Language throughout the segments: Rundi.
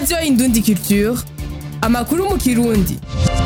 radiyo indundi culture amakuru mu kirundi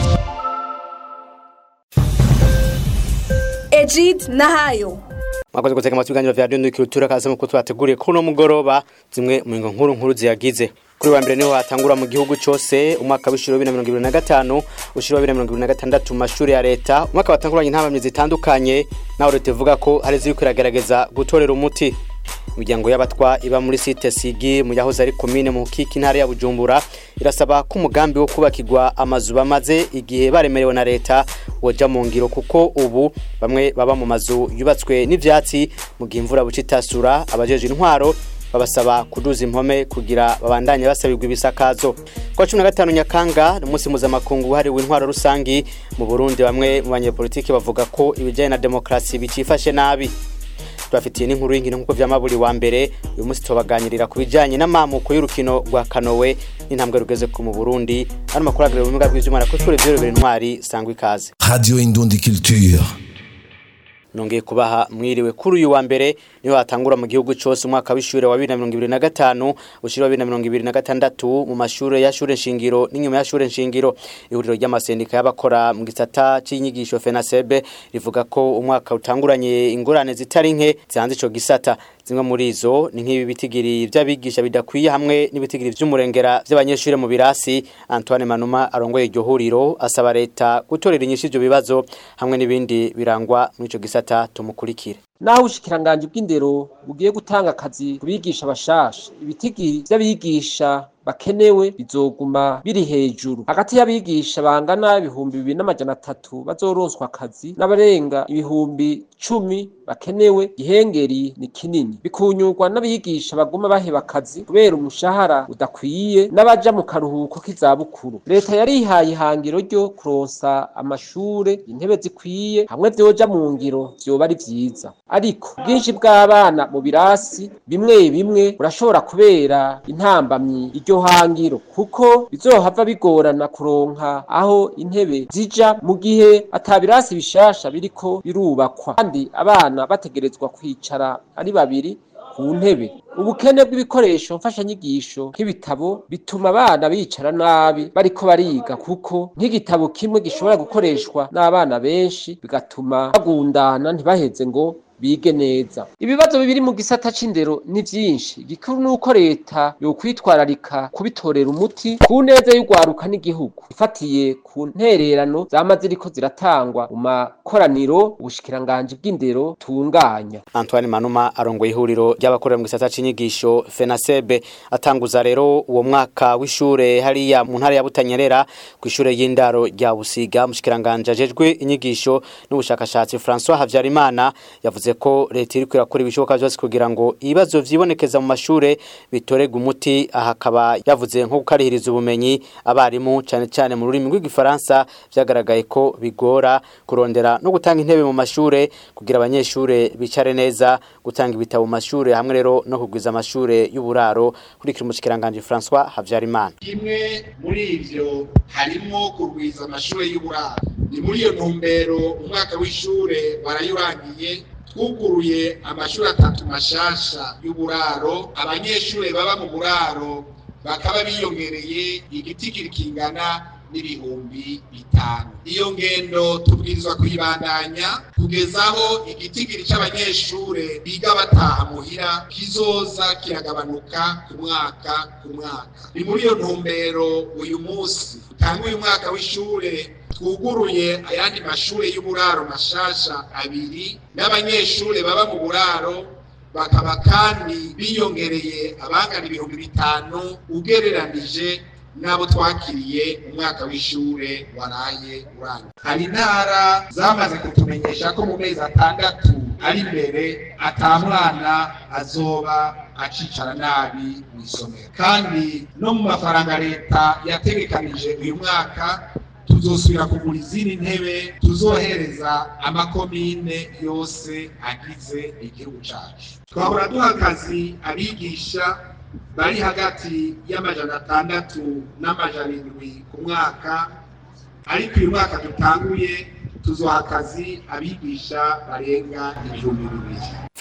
Ejid Nahayo mwakoze gutega amatwi ibiganiro vya radiyo culture kaze mu twateguriye kuri uno mugoroba zimwe mu ngo nkuru nkuru ziyagize kuri wa mbere niho hatangura mu gihugu cyose umwaka w'ishuri wa bibiri na mirongo ibiri na gatanu ushuri wa bibiri na mirongo ibiri na gatandatu mu mashuri ya leta umwaka watanguranye intabamyi zitandukanye naho leta ivuga ko hari iziriko iragerageza gutorera umuti imiryango y'abatwa iba muri site sigi mu yahoze ari komine mu kiki intara ya bujumbura irasaba ko umugambi wo kubakirwa amazu bamaze igihe baremerewe na leta woja mu ngiro kuko ubu bamwe baba mu mazu yubatswe n'ivyatsi mu gihe imvura buca itasura abajeje intwaro babasaba kuduza impome kugira babandanye basabirwa ibisakazo kwa cumi na gatanu nyakanga ni umunsi mpuzamakungu wahariwe intwaro rusangi mu burundi bamwe mu banyepolitiki bavuga ko ibijyanye na demokarasi bicifashe nabi tubafitiye n'inkuru y'inkino nk'uko vyamaburi wa mbere uyu munsi tubaganirira ku bijanye n'amamuko y'urukino rwa kanowe n'intambwe rugeze ku mu burundi ano makuru agirira ubumuga bw'ivyuma ko turi vyorobera intwari sangwa ikaze Radio Indundi Culture. nongeye kubaha mwiriwe kuri uyu wa mbere niho hatangura mu gihugu cyose umwaka w'ishure wa 2025 ushira wa 2026 mu mashure ya shure nshingiro n'inyuma ya shure nshingiro ihuriro ry'amasendika y'abakora mu gisata c'inyigisho FENASEB rivuga ko umwaka utanguranye ingorane zitari nke zihanze ico gisata zimwe muri izo ni nk'ibi bitigiri vy'abigisha bidakwiye hamwe n'ibitigiri vy'umurengera vy'abanyeshure mu birasi Antoine Manuma arongoye iryo huriro asaba leta gutorera inyishu ivyo bibazo hamwe n'ibindi birangwa muri ico gisata tumukurikire naho ubushikiranganje bw'indero bugiye gutanga akazi ku bigisha bashasha ibitigiri vy'abigisha bakenewe bizoguma biri hejuru hagati y'abigisha bangana ibihumbi bibiri n'amajana atatu bazoronswa akazi n'abarenga ibihumbi cumi bakenewe gihengeri ni kinini bikunyurwa n'abigisha baguma baheba akazi kubera umushahara udakwiye n'abaja mu karuhuko k'izabukuru leta yarihaye ihangiro ryo kuronsa amashure intebe zikwiye hamwe vyoja mu ngiro vyoba ari vyiza ariko ubwinshi bw'abana mu birasi bimwe bimwe burashobora kubera intambamyi iryo hangiro kuko bizohava bigorana kuronka aho intebe zija mu gihe atabirasi bishasha biriko birubakwa kandi abana bategerezwa kwicara ari babiri ku ntebe ubukene bw'ibikoresho mfashanyigisho nk'ibitabo bituma abana bicara nabi bariko bariga kuko nk'igitabo kimwe gishobora gukoreshwa n'abana benshi bigatuma bagundana ntibaheze ngo bige neza ibibazo bibiri mu gisata c'indero ni vyinshi gikuru nuko leta yokwitwararika kubitorera umuti ku neza y'urwaruka n'igihugu ifatiye ku ntererano zama ziriko ziratangwa mu makoraniro ubushikiranganji bw'indero tunganya Antoine Manuma arongoye ihuriro ry'abakorera mu gisata c'inyigisho FENASEB atanguza rero uwo mwaka w'ishure hariya mu ntara ya Butanyerera ku ishure y'indaro rya Busiga mushikiranganje ajejwe inyigisho n'ubushakashatsi François Havyarimana yavuze ko leta iriko irakora ibishoboka byose kugira ngo ibibazo vyibonekeza mu mashure bitorega umuti aha akaba yavuze nko gukarihiriza ubumenyi abarimu cane cane mu rurimi rw'igifaransa vyagaragaye ko bigora kurondera no gutanga intebe mu mashure kugira abanyeshure bicare neza gutanga ibitabo mu mashure hamwe rero no kugwiza amashure y'uburaro kurikira umushikiranganje François Havyarimana kimwe muri ivyo harimo kurwiza amashure y'uburaro ni muri iyo ntumbero umwaka w'ishure barayurangiye twuguruye amashuri atatu mashasha y'uburaro abanyeshure baba mu buraro bakaba biyongereye igitigiri kingana n'ibihumbi bitanu iyo ngendo tubwirizwa kuyibandanya kugezaho igitigiri c'abanyeshure biga bataha muhira kizoza kiragabanuka ku mwaka ku mwaka ni muri iyo ntumbero uyu munsi utanga uyu mwaka w'ishure twuguruye ayandi mashure y'uburaro mashasha abiri n'abanyeshure baba mu buraro bakaba kandi biyongereye abangana ibihumbi bitanu ugereranije n'abo twakiriye umwaka w'ishure waraye urangiye hari intara zamaze kutumenyesha ko mu mezi atandatu ari imbere ata mwana azoba acicara nabi mu isomero kandi no mu mafaranga leta yategekanije uyu mwaka tuzosubira kugura izindi ntebe tuzohereza amakomine yose agize igihugu cacu twahora duha akazi abigisha bari hagati y'amajana atandatu n'amajana indwi ku mwaka ariko uyu mwaka dutanguye tuzoha akazi abigisha barenga ibihumbi bibiri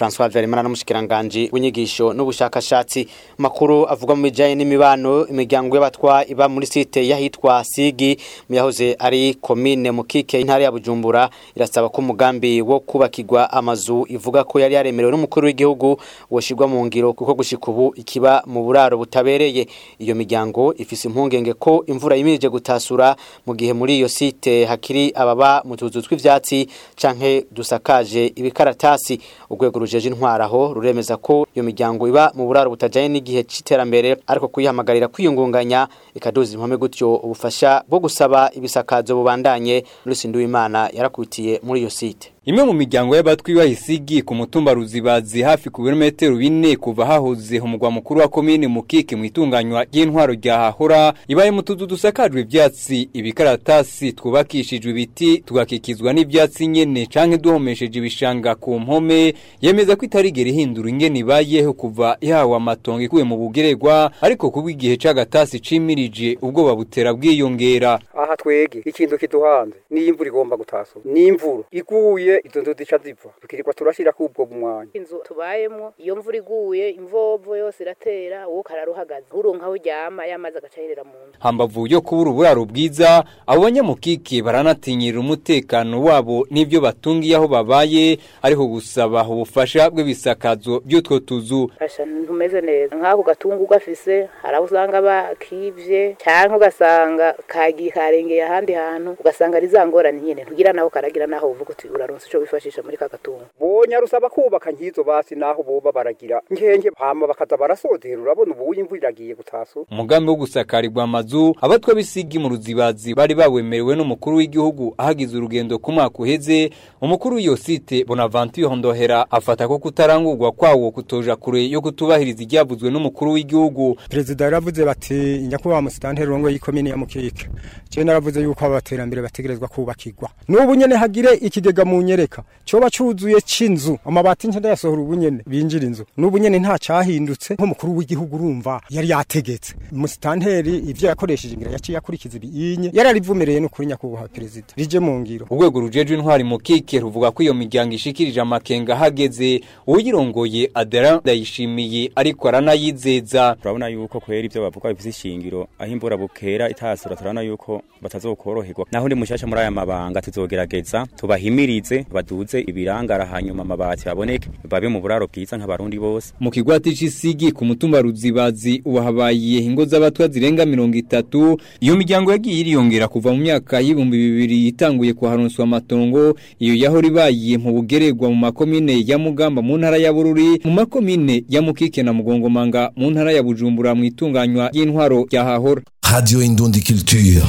François Verimana n'umushikiranganje w'inyigisho n'ubushakashatsi makuru avuga mu bijanye n'imibano imiryango y'abatwa iba muri site yahitwa Sigi mu yahoze ari commune Mukike intara ya Bujumbura irasaba ko umugambi wo kubakirwa amazu ivuga ko yari yaremerewe n'umukuru w'igihugu woshirwa mu ngiro kuko gushika ubu ikiba mu buraro butabereye iyo miryango ifise impungenge ko imvura yimirije gutasura mu gihe muri iyo site hakiri ababa mu tuzu tw'ivyatsi canke dusakaje ibikaratasi urwego rujeje intwaraho ruremeza ko iyo miryango iba mu buraro butajanye n'igihe c'iterambere ariko kuyihamagarira kwiyungunganya ikaduza impome gutyo ubufasha bwo gusaba ibisakazo bubandanye Lucy Nduwimana yarakutiye muri iyo site Imwe mu miryango y'abatwi bahisigi ku mutumba ruzibazi hafi ku birometero bine kuva hahoze umugwa mukuru wa komine mukike mu itunganywa ry'intwaro rya hahora ibaye mu tuzu dusakajwe ivyatsi ibikaratasi twubakishijwe ibiti tugakikizwa n'ivyatsi nyene canke duhomesheje ibishanga ku mpome yemeza ko itarigera ihindura ingene ibayeho kuva ihawe amatongo ikuye mu bugererwa ariko kuba igihe c'agatasi cimirije ubwoba butera bwiyongera aha twege ikintu kiduhanze niyo imvura igomba gutasura n'imvura iguye izo nzu zica zipfa tukirirwa turashira kubwo mwanya inzu tubayemo iyo mvura iguye imvovo yose iratera wowe ukarara uhagaze uronka aho uryama yamazi agacaherera mu nzu hambavu yo kubura uburaro bwiza abo banyamukike baranatinyirira umutekano wabo n'ibyo batungiye aho babaye ariko gusaba ubufasha bw'ibisakazo by'utwo tuzu fasha ntumeze neza nk'ako gatungu gafise hari aho usanga bakivye cyangwa ugasanga kagiye karengeye ahandi hantu ugasanga ari za ngorane nyene ntugira naho karagira naho uvuga uti uraronse ico wifashisha muri ka gatungu bonya rusaba kubaka nkizo basi naho boba baragira nkenge hama bakaza barasodera urabona ubu imvura iragiye gutasura umugambi wo gusakarirwa amazu abatwa bisigi mu ruzibazi bari bawemerewe n'umukuru w'igihugu ahagize urugendo ku mwaka uheze umukuru w'iyo site Bonaventure Ndohera afata ko kutarangurwa kwawo kutoja kure yo kutubahiriza iryavuzwe n'umukuru w'igihugu perezida yaravuze bati nyakubahwa musitanteri rongo y'ikomine ya mukike je naravuze yuko abaterambere bategerezwa kubakirwa n'ubu nyene hagire ikigega mu nyereka coba cuzuye c'inzu amabati nce ndayasohora ubu nyene binjira inzu n'ubu nyene nta cahindutse nk'umukuru w'igihugu urumva yari yategetse musitanteri ivyo yakoresheje ngira yaciye akurikiza ibiyinye yararivumereye n'ukuri nyakubahwa perezida rije mu ngiro urwego rujejwe intwari mu kike ruvuga ko iyo miryango ishikirije amakenga hageze uyirongoye Adela ndayishimiye ariko aranayizeza turabona yuko kwera ivyo bavuga bifise ishingiro aho imbura bukera itasura turabona yuko batazokoroherwa naho ndi mushasha muri aya mabanga tuzogerageza tubahimirize baduze ibirangara hanyuma amabati baboneke babe mu buraro bwiza nk'abarundi bose mu kigwati c'isigi ku mutumba ruzibazi ubu habaye ingo z'abatwa zirenga mirongo itatu iyo miryango yagiye iriyongera kuva mu myaka y'ibihumbi bibiri itanguye kuharonswa amatongo iyo yahora ibaye mu bugererwa mu makomine ya mugamba mu ntara ya bururi mu makomine ya mukike na mugongomanga mu ntara ya bujumbura mu itunganywa ry'intwaro rya hahora Radio Indundi Culture.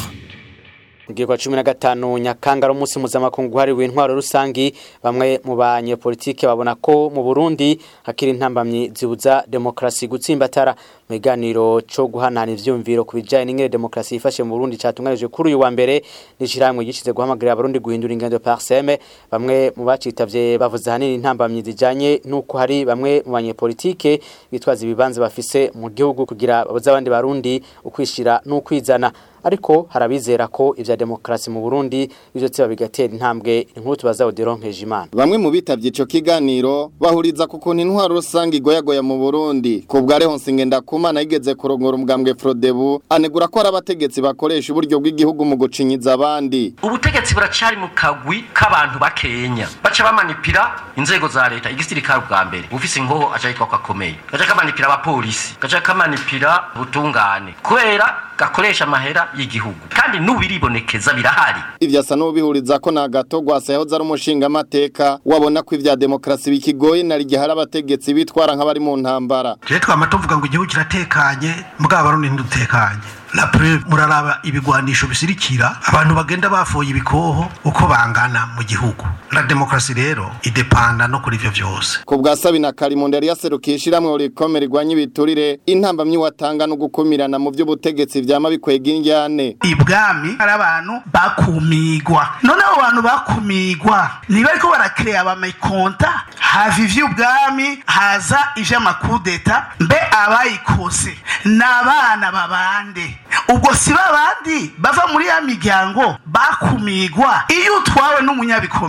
Mugirwa cumi na gatanu nyakangara umunsi mpuzamakungu uhariwe intwaro rusangi bamwe mu banyepolitike babona ko mu Burundi hakiri intambamyi zibuza demokrasi gutsimbatara mu biganiro co guhanana ivyumviro ku bijanye n'ingene demokrasi yifashe mu Burundi catunganijwe kuri uyu wa mbere n'ishiramwe gishize guhamagarira abarundi guhindura ingendo parseme bamwe mu bacitavye bavuze hanini intambamyi zijanye nuko hari bamwe mu banyepolitike bitwaza ibibanza bafise mu gihugu kugira babuze abandi barundi ukwishira n'ukwizana ariko harabizera ko ivya demokrasi mu Burundi bizotsiba bigatera intambwe inkuru tubaza Odironkeje Imana Bamwe mu bitavye ico kiganiro bahuriza ku kuntu intwaro rusange igoyagoya mu Burundi ku bwa Rehonse Ngendakumana yigeze kurongora umugambwe Frodebu anegura ko ari abategetsi bakoresha uburyo bw'igihugu mu gucinyiza abandi ubutegetsi buracari mu kagwi k'abantu bakenya baca bamanipira inzego za leta igisirikare bwa mbere ufise ingoho aca yitwa ko akomeye gaca kamanipira abapolisi gaca kamanipira ubutungane kubera gakoresha amahera y'igihugu kandi n'ubiribonekeza birahari ivyo asa n'ubihuriza ko na gato gwasa yahoze ari umushinga amateka wabona ko ivya demokrasi bikigoye na rigihe hari abategetsi bitwara nk'abari mu ntambara je twama tuvuga ngo igihugu kiratekanye mbwa barundi ntidutekanye la preuve muraraba ibigwanisho bisirikira abantu bagenda bafoye ibikoho uko bangana mu gihugu la demokrasi rero idepanda no kuri ivyo vyose ku bwa Sabina Karimonde yari yaserukiye ishiramwe urikome rigwanya ibiturire intambamyi watanga no gukumirana mu vy'ubutegetsi vyama bikwega indyane ibwami hari abantu bakumigwa none abo bantu bakumigwa ntibariko barakireya abamakonta hava ivy'ubwami haza ivy'amakudeta mbe abayikose ni abana babande ubwo si babandi bava muri ya miryango bakumigwa iyo utwawe n'umunyabikomere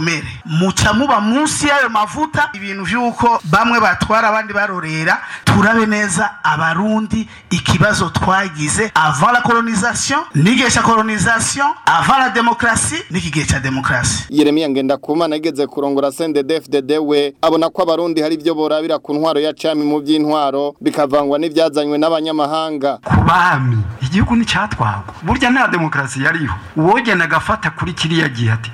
muca muba munsi y'ayo mavuta ibintu vy'uko bamwe batwara abandi barorera turabe neza abarundi ikibazo twagize avant la colonisation n'igihe ca colonisation avant la démocratie n'iki gihe ca démocratie Yeremiya Ngendakumana yigeze kurongora CNDD-FDD we abona ko abarundi hari ibyo borabira ku ntwaro ya cami mu by'intwaro bikavangwa n'ivyazanywe n'abanyamahanga bami igihugu nticyatwagwa burya nta demokarasi yariho uwogenda agafata kuri kiriya gihe ati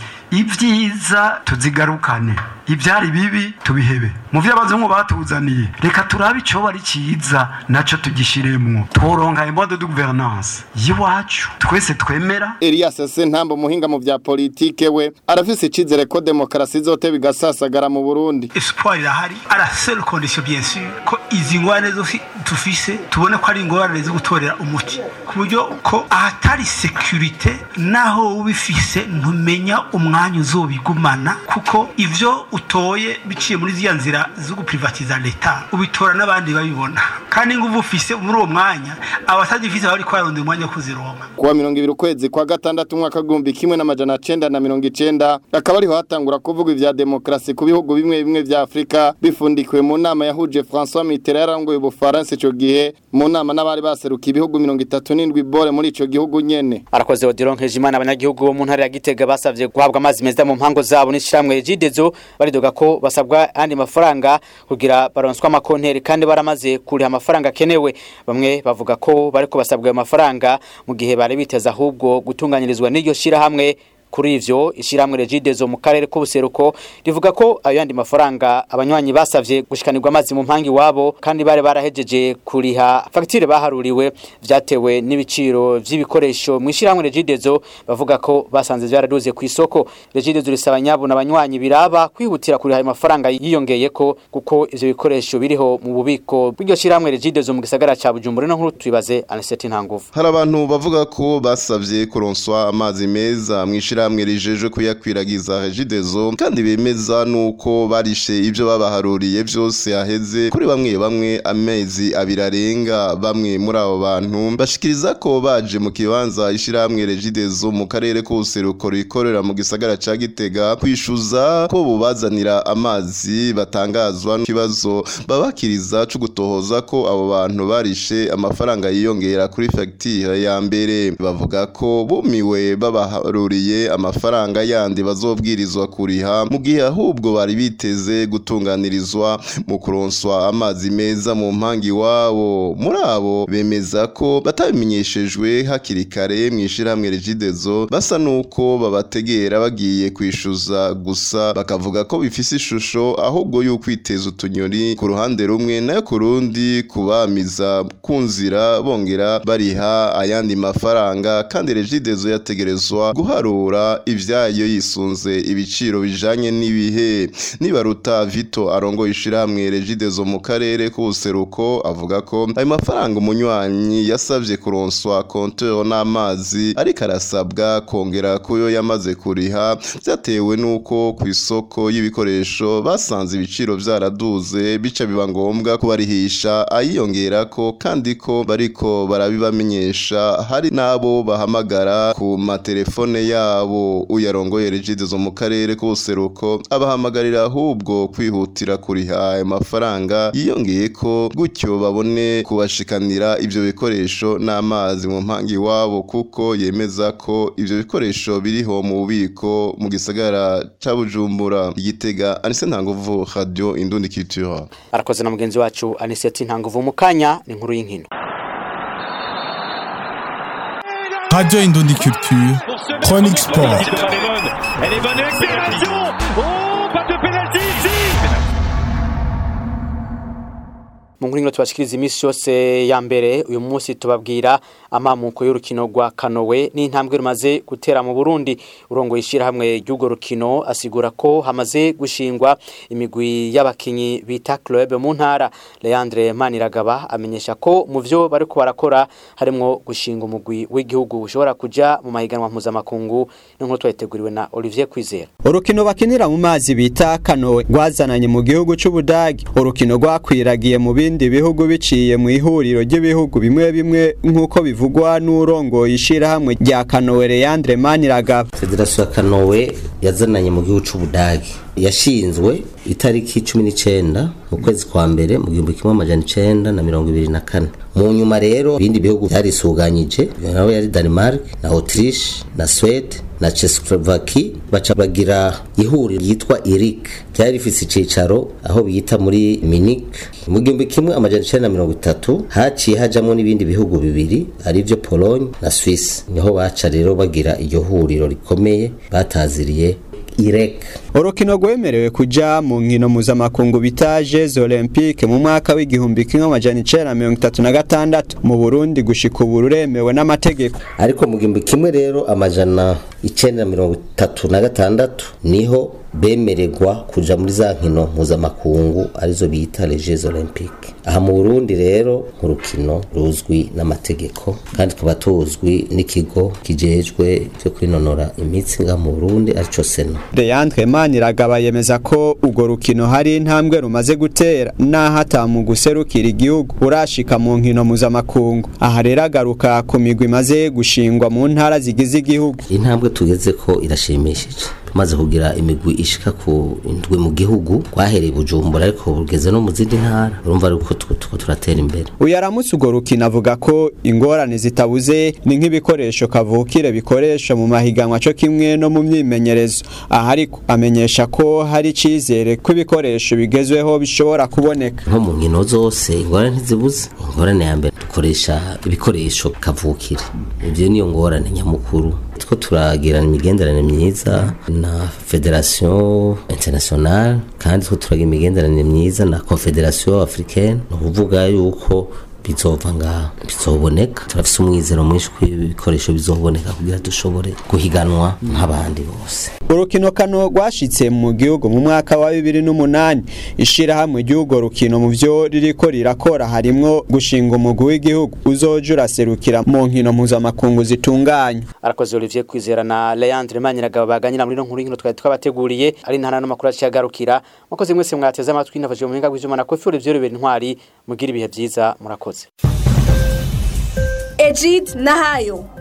ibyiza tuzigarukane ibyari bibi tubihebe mu byo abazungu batuzaniye reka turabe icyo bari cyiza nacyo tugishiremwo tworonka imbode de gouvernance y'iwacu twese twemera Elias Sentambo muhinga mu vya politike we arafise icizere ko demokarasi izote bigasasagara mu Burundi espoir irahari à la seule condition bien sûr ko izi ngorane zose tufise tubone ko ari ingorane zo gutorera umuti ku buryo ko ahatari securite naho ubifise ntumenya umwanya uzobigumana kuko ivyo utoye biciye muri ziya nzira zo guprivatiza leta ubitora n'abandi babibona kandi nguvu ufise muri uwo mwanya abatagifise bari kwarondera umwanya wo kuzironka kuwa mirongo ibiri ukwezi kwa gatandatu umwaka w'igihumbi kimwe n'amajana cenda na mirongo icenda akaba ariho hatangura kuvuga ivya demokarasi ku bihugu bimwe bimwe vya afurika bifundikiwe mu nama yahuje francois mitterand yarangoye ubufaransa ico gihe mu nama n'abari baserukiye ibihugu mirongo itatu n'indwi bore muri ico gihugu nyene arakoze Odilon Nkejimana abanyagihugu bo mu ntara ya Gitega basavye guhabwa amazi meza mu mpango zabo n'ishiramwe Jidezo baridoga ko basabwa andi mafaranga kugira baronswa amakonteri kandi baramaze kuriha amafaranga kenewe bamwe bavuga ko bariko basabwa ayo mafaranga mu gihe bari biteza ahubwo gutunganyirizwa n'iryo shirahamwe kuri ivyo ishiramwe regidezo mu karere k'ubuseruko rivuga ko ayo yandi mafaranga abanywanyi basavye gushikanirwa amazi mu mpangi wabo kandi bare barahejeje kuriha fagitire baharuriwe vyatewe n'ibiciro vy'ibikoresho mu ishiramwe regidezo bavuga ko basanze vyaraduze ku isoko regidezo risaba nyabo n'abanywanyi biraba kwihutira kuriha ayo mafaranga yiyongeye ko kuko ivyo bikoresho biriho mu bubiko bw'iryo shiramwe regidezo mu gisagara ca Bujumbura no nkuru tubibaze Aniseti Ntanguvu hari abantu bavuga ko basavye kuronswa amazi meza mu ishirahamwe rijejwe kuyakwiragiza regidezo kandi bemeza nuko barishe ivyo babaharuriye vyose yaheze kuri bamwe bamwe amezi abiri arenga bamwe muri abo bantu bashikiriza ko baje mu kibanza ishirahamwe regidezo mu karere k'ubuseruko rikorera mu gisagara ca Gitega kwishuza ko bubazanira amazi batangazwa n'ikibazo babakiriza co gutohoza ko abo bantu barishe amafaranga yiyongera kuri fagitire ya mbere bavuga ko bumiwe babaharuriye amafaranga yandi bazobwirizwa kuriha mu gihe ahubwo bari biteze gutunganirizwa mu kuronswa amazi meza mu mpangi wabo muri abo bemeza ko batabimenyeshejwe hakiri kare mu ishirahamwe regidezo basa nuko babategera bagiye kwishuza gusa bakavuga ko bifise ishusho ahubwo y'ukwiteza utunyoni ku ruhande rumwe nayo ku rundi kubamiza ku nzira bongera bariha ayandi mafaranga kandi regidezo yategerezwa guharura ivyayo yisunze ibiciro bijanye n'ibihe nibaruta Vito arongoye ishirahamwe regidezo mu karere k'ubuseruko avuga ko ayo mafaranga umunywanyi yasavye kuronswa konteur n'amazi ariko arasabwa kongera kuyo yamaze kuriha vyatewe nuko ku isoko y'ibikoresho basanze ibiciro vyaraduze bica biba ngombwa kubarihisha ayiyongerako kandi ko bariko barabibamenyesha hari n'abo bahamagara ku matelefone yabo uyarongoye regidezo mu karere k'ubuseruko abahamagarira ahubwo kwihutira kuriha ayo mafaranga yiyongeye ko gutyo babone kubashikanira ivyo bikoresho n'amazi mu mpangi wabo kuko yemeza ko ivyo bikoresho biriho mu bubiko mu gisagara ca Bujumbura igitega Anise Ntanguvu Radio Indundi Culture arakoze na mugenzi wacu Aniseti Ntanguvu mu kanya ni inkuru y'inkino Radio Indundi Culture, Chronique Sport. Elle est bonne accélération Oh, pas de pénalty ici mu nkuru nkino tubashikiriza iminsi yose ya mbere uyu munsi tubabwira amamuko y'urukino rwa kanowe n'intambwe rumaze gutera mu Burundi urongo ishirahamwe ry'ugo rukino asigura ko hamaze gushingwa imigwi y'abakinyi bita club mu ntara Leandre Maniragaba amenyesha ko mu vyo bariko barakora harimo gushinga umugwi w'igihugu ushobora kuja mu mahiganwa mpuzamakungu n'inkuru twayiteguriwe na Olivier Kwizera urukino bakinira mu mazi bita kanowe rwazananye mu gihugu c'ubudagi urukino rwakwiragiye mu bindi bindi bihugu biciye mu ihuriro ry'ibihugu bimwe bimwe nk'uko bivugwa n'urongoye ishirahamwe rya Kanowe Leandre Maniragaba Federasiyo ya Kanowe yazananye mu gihugu c'Ubudagi yashinzwe itariki cumi n'icenda mu kwezi kwa mbere mu gihumbi kimwe amajana icenda na mirongo ibiri na kane mu nyuma rero ibindi bihugu byarisuganyije nawe yari Denmark na Autriche na Swede na Czechoslovakia baca bagira ihuriro ryitwa IRIC ryari rifise icicaro aho biyita muri Munich mu gihumbi kimwe amajana icenda na mirongo itatu haciye hajamwo n'ibindi bihugu bibiri arivyo Pologne na Swiss niho baca rero bagira iryo huriro rikomeye bataziriye IREC urukino rwemerewe kuja mu nkino mpuzamakungu bita Jeux Olympique mu mwaka w'igihumbi kimwe amajana icenda mirongo itatu na gatandatu mu Burundi gushika ubu ruremewe n'amategeko ariko mu gihumbi kimwe rero amajana icenda mirongo itatu na gatandatu niho bemererwa kuja muri za nkino mpuzamakungu arizo bita les Jeux Olympiques aha mu Burundi rero nk'urukino ruzwi n'amategeko kandi tukaba tuzwi n'ikigo kijejwe cyo kwinonora imitsi nga mu Burundi arico Sena Leandre Maniragaba yemeza ko urwo rukino hari intambwe rumaze gutera naho atamu guserukira igihugu urashika mu nkino mpuzamakungu aha rero agaruka ku migwi imaze gushingwa mu ntara zigize igihugu intambwe tugeze ko irashimishije tumaze kugira imigwi ishika ku indwi mu gihugu twahereye bujumbura ariko bugeze no mu zindi ntara urumva ariko tuko turatera imbere uyu aramutse urwo rukino avuga ko ingorane zitabuze ni nk'ibikoresho kavukire bikoresha mu mahiganwa cyo kimwe no mu myimenyerezo aha ariko amenyesha ko hari icizere ko ibikoresho bigezweho bishobora kuboneka nko mu nkino zose ingorane ntizibuze ingorane ya mbere dukoresha ibikoresho kavukire ibyo niyo ngorane nyamukuru two turagirana imigenderanire myiza na federation internationale kandi two turagira imigenderanire myiza na confederation africaine ni ukuvuga yuko bizova ngaha bizoboneka turafise umwizero mwinshi ko ibikoresho bizoboneka kugira dushobore guhiganwa nk'abandi bose urukino kano rwashitse mu gihugu mu mwaka wa bibiri n'umunani ishirahamwe ry'urwo rukino mu vyo ririko rirakora harimwo gushinga umugwi w'igihugu uzoja uraserukira mu nkino mpuzamakungu zitunganya arakoze Olivier Kwizera na Leandre Maniragaba baganyira muri no nkuru y'inkino twari twabateguriye ari ntana n'amakuru aciyagarukira mwakoze mwese mwateze amatwi nafashije mu buhinga bw'ivyuma na Kofi Olivier Rubera Intwari mugira ibihe vyiza murakoze Ejid Nahayo